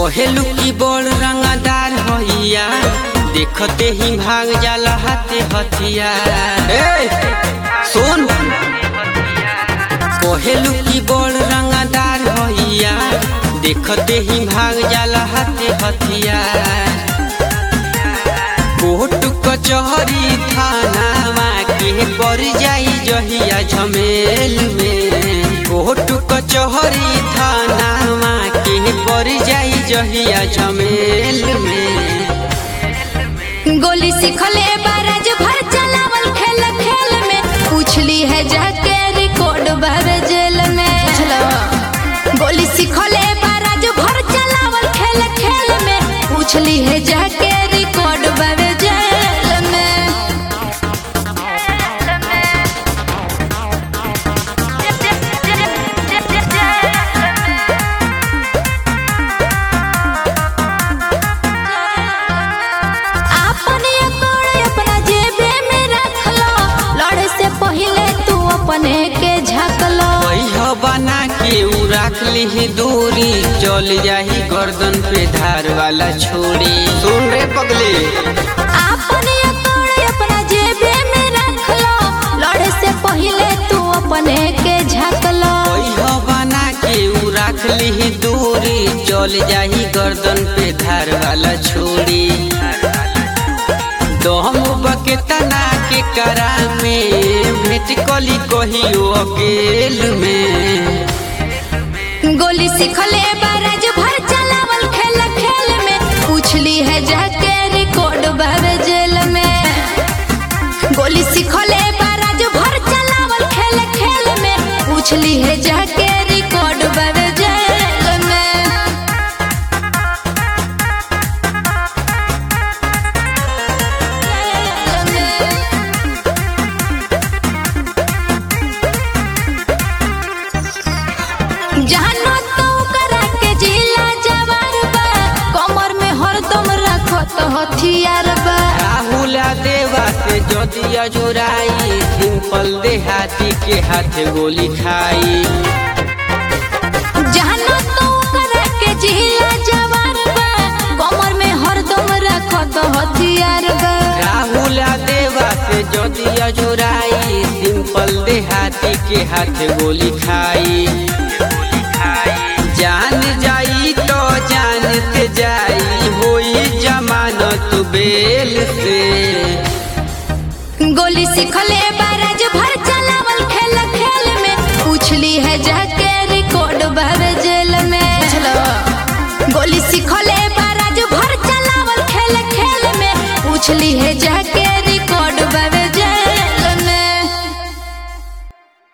कहेलू की बड़ रंगदार होइया देखते ही भाग जाला हाथे हथिया ए सुन कहेलू की बड़ रंगदार होइया देखते ही भाग जाला हाथे हथिया कोर्ट कचहरी थानावा के पर जाई जहिया झमेल में कोर्ट कचहरी थानावा के पर जाई जहिया झमेल में गोली सीखले बाराज भर चलावल खेल खेल में पूछली है जाके रिकॉर्ड भर जेल में गोली सीखले बाराज भर चलावल खेल खेल में पूछली है जाके रिकॉर्ड भर जेल में अपने अकड़ अपना जेबे में रख लो लड़े से पहले तू अपने के झक लो वही बना के उ रख ली दूरी चल जाही गर्दन पे धार वाला छोड़ी सुन रे पगली अपने अकड़ अपना जेबे में रख लो लड़े से पहले तू अपने के झक लो वही बना के उ रख ली दूरी चल जाही गर्दन पे धार वाला छोड़ी दम बकेतना के करा में भेट कली कहियो अकेल में गोली सीखले बाराज भर चलावल खेल खेल में पूछली है जाके रिकॉर्ड भर जेल में गोली सीखले बाराज भर चलावल खेल खेल में पूछली है जाके रिकॉर्ड भर जेल में जानो तो करा के जिला जवार बा कमर में हरदम रखत हथियार बा राहुल देवा से ज्योतिया जोराई सिंपल देहाती के हाथ गोली खाई जानो तो करा के जिला जवार बा कमर में हरदम रखत हथियार बा राहुल देवा से ज्योतिया जोराई सिंपल देहाती के हाथ गोली खाई जान जाई तो जानते जाई होई जमानत बेल से गोली सीखले बा